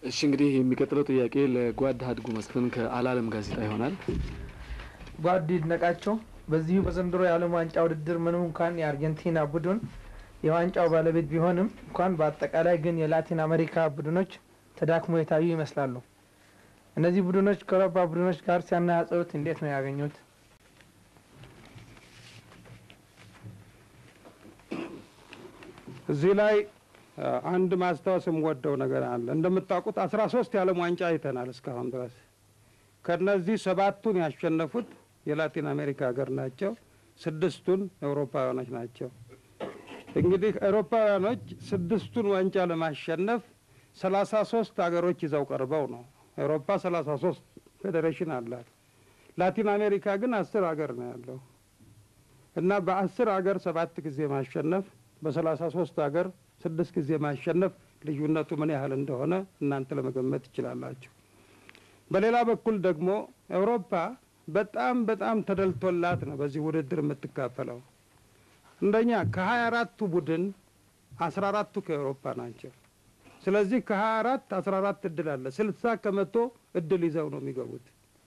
እሺ እንግዲህ የሚቀጥለው ጥያቄ ለጓድ ሀድጉ መስፍን ከአላለም ጋዜጣ ይሆናል። ጓድ ይድነቃቸው በዚሁ በዘንድሮ የዓለም ዋንጫ ውድድር ምንም እንኳን የአርጀንቲና ቡድን የዋንጫው ባለቤት ቢሆንም እንኳን በአጠቃላይ ግን የላቲን አሜሪካ ቡድኖች ተዳክሞ የታዩ ይመስላሉ። እነዚህ ቡድኖች ከአውሮፓ ቡድኖች ጋር ሲያነጻጽሩት እንዴት ነው ያገኙት? እዚህ ላይ አንድ ማስታወስ የምወደው ነገር አለ። እንደምታውቁት አስራ ሶስት የዓለም ዋንጫ አይተናል እስካሁን ድረስ። ከነዚህ ሰባቱን ያሸነፉት የላቲን አሜሪካ ሀገር ናቸው። ስድስቱን አውሮፓውያኖች ናቸው። እንግዲህ አውሮፓውያኖች ስድስቱን ዋንጫ ለማሸነፍ ሰላሳ ሶስት ሀገሮች ይዘው ቀርበው ነው። አውሮፓ ሰላሳ ሶስት ፌዴሬሽን አላት። ላቲን አሜሪካ ግን አስር ሀገር ነው ያለው እና በአስር ሀገር ሰባት ጊዜ ማሸነፍ በሰላሳ ሶስት ሀገር ስድስት ጊዜ ማሸነፍ ልዩነቱ ምን ያህል እንደሆነ እናንተ ለመገመት ትችላላችሁ። በሌላ በኩል ደግሞ አውሮፓ በጣም በጣም ተደልቶላት ነው በዚህ ውድድር የምትካፈለው። እንደኛ ከሀያ አራቱ ቡድን አስራ አራቱ ከአውሮፓ ናቸው። ስለዚህ ከሀያ አራት አስራ አራት እድል አለ። ስልሳ ከመቶ እድል ይዘው ነው የሚገቡት።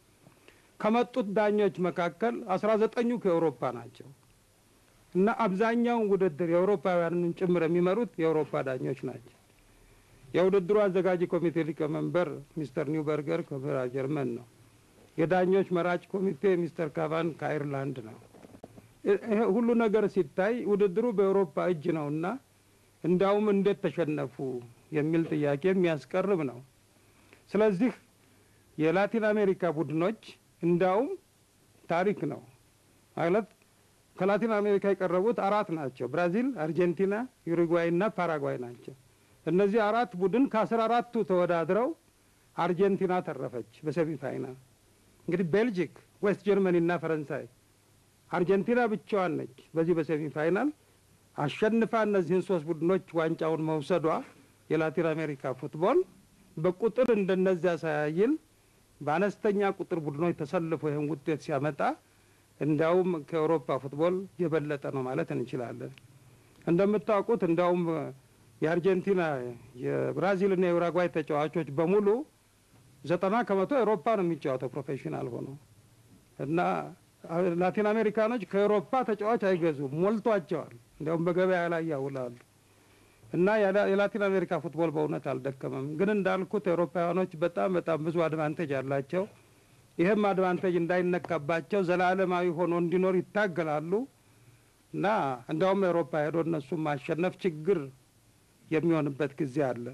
ከመጡት ዳኞች መካከል አስራ ዘጠኙ ከአውሮፓ ናቸው እና አብዛኛውን ውድድር የአውሮፓውያንን ጭምር የሚመሩት የአውሮፓ ዳኞች ናቸው። የውድድሩ አዘጋጅ ኮሚቴ ሊቀመንበር ሚስተር ኒውበርገር ከጀርመን ነው። የዳኞች መራጭ ኮሚቴ ሚስተር ካቫን ከአይርላንድ ነው። ይሄ ሁሉ ነገር ሲታይ ውድድሩ በአውሮፓ እጅ ነው እና እንዳውም እንዴት ተሸነፉ የሚል ጥያቄ የሚያስቀርብ ነው። ስለዚህ የላቲን አሜሪካ ቡድኖች እንዳውም ታሪክ ነው ማለት ከላቲን አሜሪካ የቀረቡት አራት ናቸው። ብራዚል፣ አርጀንቲና፣ ዩሩጓይ እና ፓራጓይ ናቸው። እነዚህ አራት ቡድን ከአስራ አራቱ ተወዳድረው አርጀንቲና ተረፈች በሰሚ ፋይናል። እንግዲህ ቤልጂክ፣ ዌስት ጀርመኒ እና ፈረንሳይ፣ አርጀንቲና ብቻዋን ነች በዚህ በሰሚ ፋይናል አሸንፋ እነዚህን ሶስት ቡድኖች ዋንጫውን መውሰዷ የላቲን አሜሪካ ፉትቦል በቁጥር እንደነዚያ ሳያይል በአነስተኛ ቁጥር ቡድኖች ተሰልፎ ይህን ውጤት ሲያመጣ እንዲያውም ከአውሮፓ ፉትቦል የበለጠ ነው ማለት እንችላለን። እንደምታውቁት እንዲያውም የአርጀንቲና የብራዚልና የኡራጓይ ተጫዋቾች በሙሉ ዘጠና ከመቶ አውሮፓ ነው የሚጫወተው ፕሮፌሽናል ሆኖ እና ላቲን አሜሪካኖች ከአውሮፓ ተጫዋች አይገዙም፣ ሞልቷቸዋል። እንዲያውም በገበያ ላይ ያውላሉ። እና የላቲን አሜሪካ ፉትቦል በእውነት አልደከመም። ግን እንዳልኩት አውሮፓውያኖች በጣም በጣም ብዙ አድቫንቴጅ አላቸው። ይህም አድቫንቴጅ እንዳይነካባቸው ዘላለማዊ ሆኖ እንዲኖር ይታገላሉ እና እንዲያውም አውሮፓ ሄዶ እነሱም ማሸነፍ ችግር የሚሆንበት ጊዜ አለ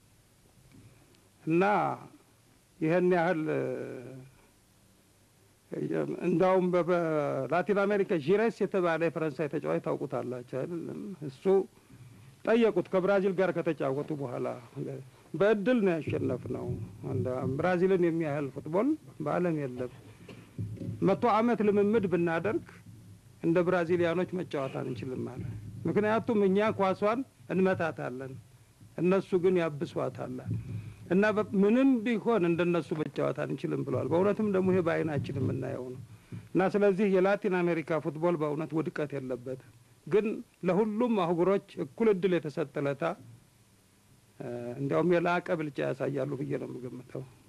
እና ይህን ያህል እንዳውም በላቲን አሜሪካ ዢሬስ የተባለ የፈረንሳይ ተጫዋች ታውቁታላቸው አይደለም? እሱ ጠየቁት ከብራዚል ጋር ከተጫወቱ በኋላ በእድል ነው ያሸነፍ ነው። ብራዚልን የሚያህል ፉትቦል በዓለም የለም። መቶ ዓመት ልምምድ ብናደርግ እንደ ብራዚሊያኖች መጫወት አንችልም አለ። ምክንያቱም እኛ ኳሷን እንመታታለን፣ እነሱ ግን ያብሷታል እና ምንም ቢሆን እንደነሱ መጫወት አንችልም ብለዋል። በእውነትም ደግሞ ይሄ በዓይናችን የምናየው ነው እና ስለዚህ የላቲን አሜሪካ ፉትቦል በእውነት ውድቀት የለበትም። ግን ለሁሉም አህጉሮች እኩል እድል የተሰጠ ለታ እንዲያውም የላቀ ብልጫ ያሳያሉ ብዬ ነው የምገምተው።